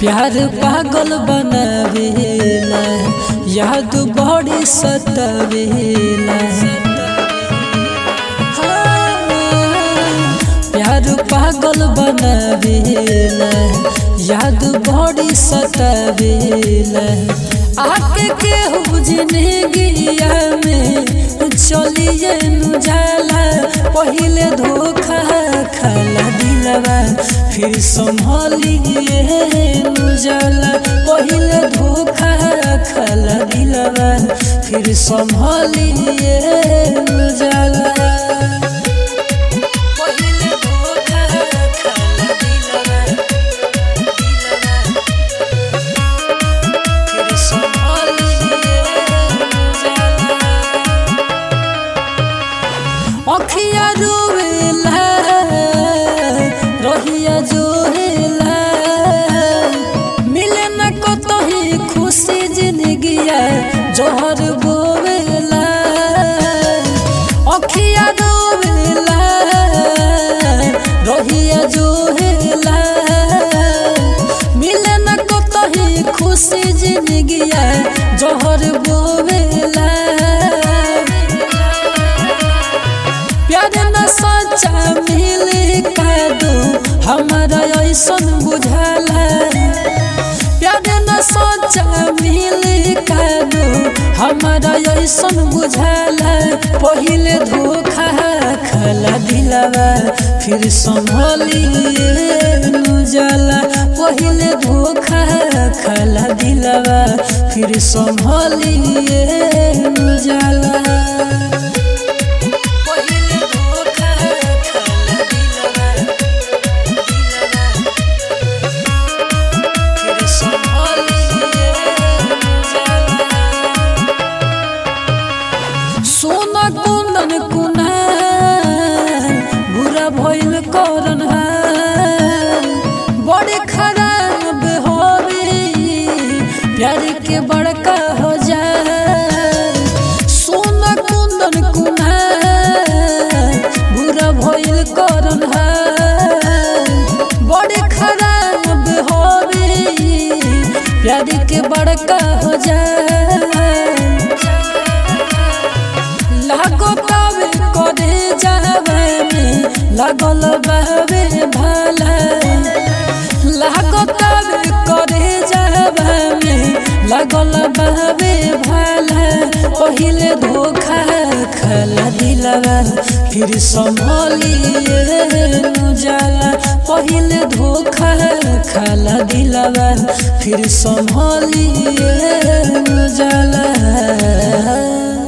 प्यार पागल बनावेला याद बड़ी सतावेला प्यार पागल बनावेला याद बड़ी सतावेला आके केहू जिंदगिया में चलिए नु जाला पहिले धोखा खाला दिलवा फिर संभलिए नु जाला पहिले धोखा खाला दिलवा फिर संभलिए नु जाला पहिले धोखा खाला दिलवा फिर संभलिए नु जाला अखिया रोवेला रहिया जोहेला मिले न कतही खुशी जिंदगिया जोहर बोवेला अखिया रोवेला रहिया जोहेला मिले न कतही खुशी जिंदगिया जोहर बोवेला प्यार न सच्चा मिले कादो हमारा ऐसन बुझाला प्यार न सच्चा मिले कादो हमारा ऐसन बुझाला पहिले धोखा खाला दिलावा फिर संभलिए नु जाला पहिले धोखा खाला दिलावा फिर संभलिए नु जाला पहिले धोखा खाला दिलवा फिर संभलिए जाला सोना कुंदन कुना बुरा भइल करन बड़े खराब होवे प्यार के बड़का हो जाए सोना कुंदन कुना बुरा भइल करन बड़े खराब होवे प्यार के बड़का हो जाए लागो तबे करे जावे में लागल बहवे भाला लागो तबे करे जावे में लागल बहवे भाला पहिले धोखा खाला दिलवा फिर संभलिए नु जाला पहिले धोखा खाला दिलवा फिर संभलिए नु जाला